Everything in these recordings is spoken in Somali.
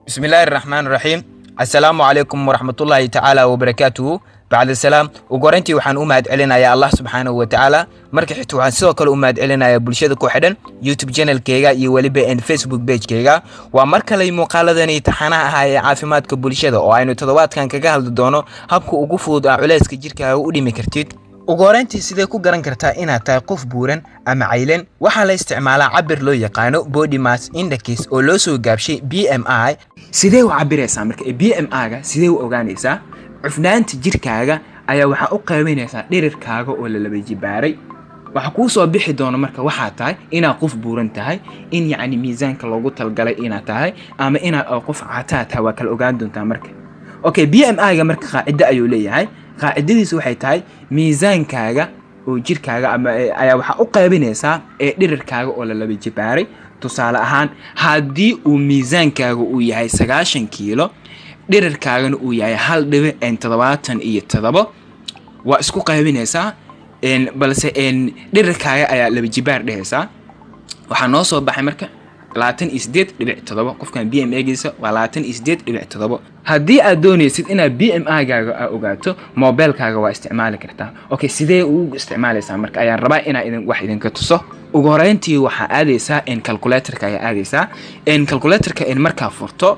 bismillaahi raxmaan raxiim assalaamu calaykum waraxmatullaahi tacaala wabarakaatuhu bacda salaam ugu horeyntii waxaan u mahad celinayaa allah subxaanahu wa tacaala marka xigta waxaan sidoo kale u mahad celinayaa bulshada ku xidhan youtube channelkeyga iyo weliba n facebook pagekeyga waa mar kale muuqaaladani taxanaha ahaa ee caafimaadka bulshada oo aynu toddobaadkan kaga hadli doono habka ugu fudud aa culayska jirkaaga u dhimi kartid ugu horeyntii sidee ku garan kartaa inaad tahay qof buuran ama caylan waxaa la isticmaalaa cabir loo yaqaano body mass index oo loo soo gaabshay b m i sidee u cabiraysaa marka b m i-ga sidee u ogaanaysaa cufnaanta jirkaaga ayaa waxaa u qaybinaysaa dhirirkaaga oo la laba jibaaray waxaa kuu soo bixi doona marka waxaa tahay inaad qof buuran tahay in yacni miisaanka loogu talgalay inaad tahay ama inaad qof cataa tahay waa kala ogaan doontaa marka okay b m i-ga marka qaacido ayuu leeyahay qaacidadiisu waxay tahay miisaankaaga oo jirkaaga ama ayaa waxaa u qaybinaysaa ee dhirirkaaga oo la laba jibaaray tusaale ahaan haddii uu miisaankaaga uu yahay sagaashan kiilo dhirirkaagana uu yahay hal dhibic toddobaatan iyo todobo waa isku qaybinaysaa balse dhirirkaaga ayaa laba jibaar dhehaysaa waxaa noo soo baxay marka labaatan iyo sideed dhibic todobo qofkan b m egiisa waa labaatan iyo sideed dhibic todobo haddii aad doonaysid inaad b m i-gaaga aa ogaato mobilkaaga waa isticmaali kartaa okay sidee ugu isticmaalaysaa marka ayaan rabaa inaa idin wax idinka tuso ugu horeyntii waxaa aadaysaa calculatorka ayaa aadaysaa calculatorka markaa furto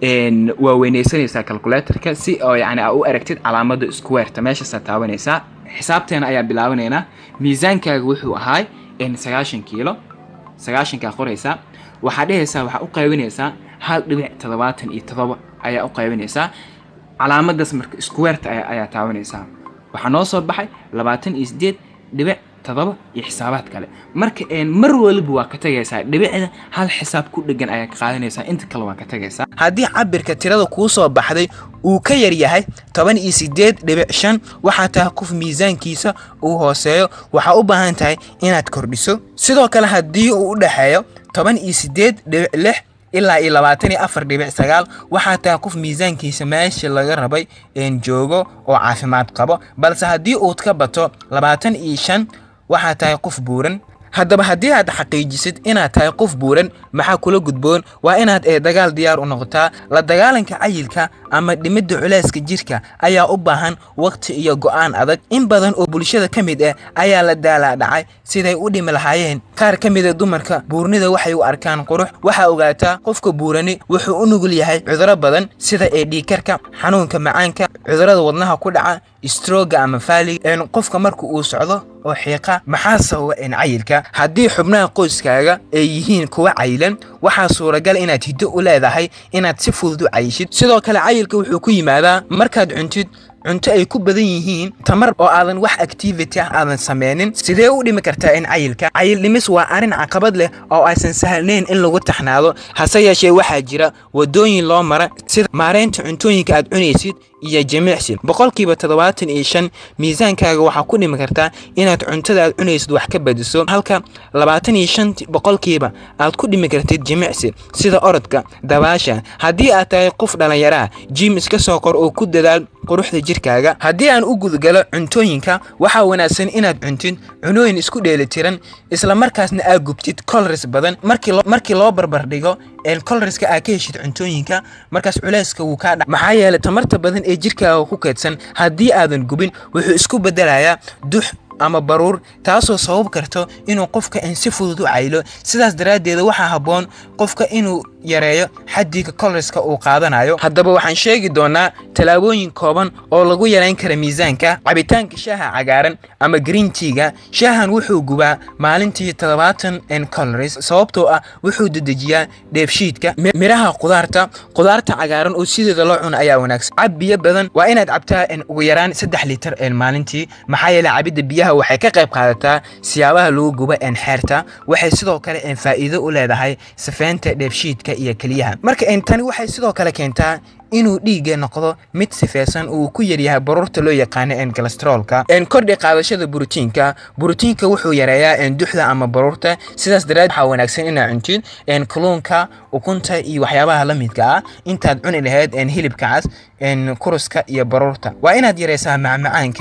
waa weyneysanaysaa calculatorka si oo yani aa u aragtid calaamada squareta meeshaasaa taabanaysaa xisaabteena ayaa bilaabanaynaa miisaankaaga wuxuu ahaay sagaashan kiilo sagaashankaa qoraysaa waxaa dhehaysaa waxaa u qaybinaysaa hal dhibic toddobaatan iyo todoba ayaa u qaybinaysaa calaamadaas marka squareta ayaa taabanaysaa waxaa noo soo baxay labaatan iyo sideed dhibic todoba iyo xisaabaad kale marka mar waliba waa ka tagaysaa dhibicda hal xisaab ku dhegan ayaa ka qaadanaysaa inta kale waa ka tagaysaa haddii cabirka tirada kuu soo baxday uu ka yar yahay toban iyo sideed dhibic shan waxaa tahay qof miisaankiisa uu hooseeyo waxaa u baahan tahay inaad kordhiso sidoo kale haddii uu u dhexeeyo toban iyo sideed dhibic lix ilaa iyo labaatan iyo afar dhibic sagaal waxaa tahay qof miisaankiisa meesha laga rabay joogo oo caafimaad qabo balse haddii uud ka bato labaatan iyo shan waxaa tahay qof buuran haddaba haddii aad xaqiijisid inaad tahay qof buuran maxaa kula gudboon waa inaad ee dagaal diyaar u noqotaa la dagaalanka cayilka ama dhimidda culayska jirka ayaa u baahan waqti iyo go'aan adag in badan oo bulshada ka mid ah ayaa la daalaa dhacay siday u dhimi lahaayeen qaar ka mida dumarka buurnida waxay u arkaan qurux waxaa ogaataa qofka buurani wuxuu u nugul yahay cuduro badan sida ee dhiikarka xanuunka macaanka cudurada wadnaha ku dhaca strooga ama faaliga qofka marka uu socdo oo xiiqa maxaa sababa cayilka haddii xubnaha qoyskaaga ay yihiin kuwa cayilan waxaa suuragal inaad hiddo u leedahay inaad si fudud u cayishid sidoo kale cayilka wuxuu ku yimaadaa markaad cuntid cunto ay ku badan yihiin tamar oo aadan wax activity ah aadan sameynin sidee u dhimi kartaa in cayilka cayil dhimis waa arrin caqabad leh oo aysan sahlnayn in lagu taxnaado hase yeeshee waxaa jira wadooyin loo mara sida maareynta cuntooyinka aad cunaysid iyo jimicsi boqolkiiba toddobaatan iyo shan miisaankaaga waxaa ku dhimi kartaa inaad cuntada aad cunaysid wax ka badiso halka labaatan iyo shan boqolkiiba aad ku dhimi kartid jimicsi sida orodka dabaasha haddii aad tahay qof dhallinyaraha jim iska soo qor oo ku dadaal quruxda jirkaaga haddii aan u gudgalo cuntooyinka waxaa wanaagsan inaad cuntid cunooyin isku dheelitiran isla markaasna aad gubtid coloris badan markii loo barbardhigo coloriska aad ka heshid cuntooyinka markaas culayska wuu kaa dha maxaa yeelay tamarta badan ee jirkaaga ku kaydsan haddii aadan gubin wuxuu isku bedelayaa dux ama baruur taasoo sabab karto inuu qofka in si fudud u caylo sidaas daraaddeeda waxaa habboon qofka inuu yareeyo xaddiga koloriska uu qaadanayo haddaba waxaan sheegi doonaa tallaabooyin kooban oo lagu yarayn kara miisaanka cabitaanka shaaha cagaaran ama green tiga shaahan wuxuu gubaa maalintii toddobaatan coloris sababtoo ah wuxuu dedejiyaa dheefshiidka miraha qudaarta qudaarta cagaaran oo sideeda loo cuno ayaa wanaagsan cab biyo badan waa inaad cabtaa ugu yaraan saddex litar maalintii maxaa yeele cabidda biyaha waxay ka qayb qaadataa siyaabaha lagu gubo xeerta waxay sidoo kale faa'iido u leedahay safeynta dheefshiidka iyo keliyaha marka tani waxay sidoo kale keentaa inuu dhiigga noqdo mid sifeysan uu ku yaryahay baruurta loo yaqaano calestrolka kordhi qaadashada borotiinka borotiinka wuxuu yareeyaa duxda ama baruurta sidaas daraad waxaa wanaagsan inaad cuntid kaluunka ukunta iyo waxyaabaha la midka ah intaad cuni lahayd hilibka cas kuruska iyo baruurta waa inaad yareysaa macmacaanka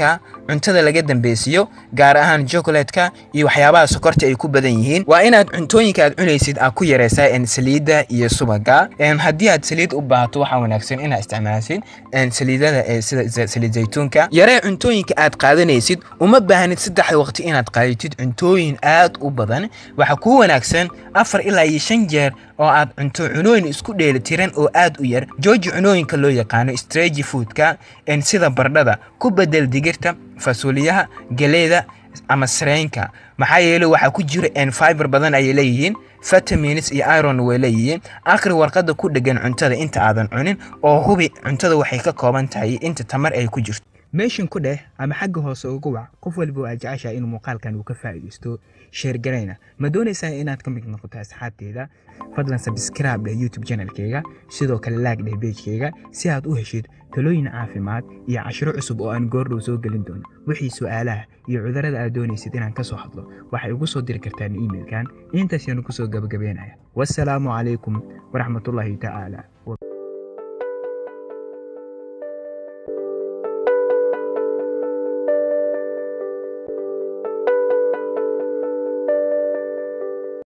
cuntada laga dambeysiyo gaar ahaan chocolatka iyo waxyaabaha sokorta ay ku badan yihiin waa inaad cuntooyinka aad cunaysid aad ku yareysaa en saliidda iyo subaga en haddii aad saliid u baahato waxaa wanaagsan inaad isticmaashid en saliidada ee sida za- saliid zaytuunka yaree cuntooyinka aad qaadanaysid uma baahnid saddexda waqti inaad qaadatid cuntooyin aad u badan waxaa kuu wanaagsan afar ilaa iyo shan jeer oo aad cunto cunooyin isku dheelitiran oo aad u yar jooji cunooyinka loo yaqaano stragi foodka en sida bardhada ku bedel digirta fasuuliyaha galeeda ama sareenka maxaa yeelay waxaa ku jira en fiber badan ayay leeyihiin vitamins iyo iron way leeyihiin akhri warqadda ku dhegan cuntada inta aadan cunin oo hubi cuntada waxay ka kooban tahay inta tamar ay ku jirto meeshan ku dheh ama xagga hoose ugu wac qof walba oo aad jeceshahay inuu muuqaalkan uu ka faa'iidaysto sheer garayna ma doonaysaa inaad ka mid noqoto asxaabteeda fadlan sabscribe dheh youtube channelkayga sidoo kale laag dheh pagekayga si aad u heshid talooyin caafimaad iyo cashiro cusub oo aan goordhow soo gelin doono wixii su'aalaha iyo cudurrada aad doonaysid inaan ka soo hadlo waxay ugu soo diri kartaan iimailkan intaas yaanu kusoo gabagabeynaya wassalaamu calaykum waraxmatullaahi tacaala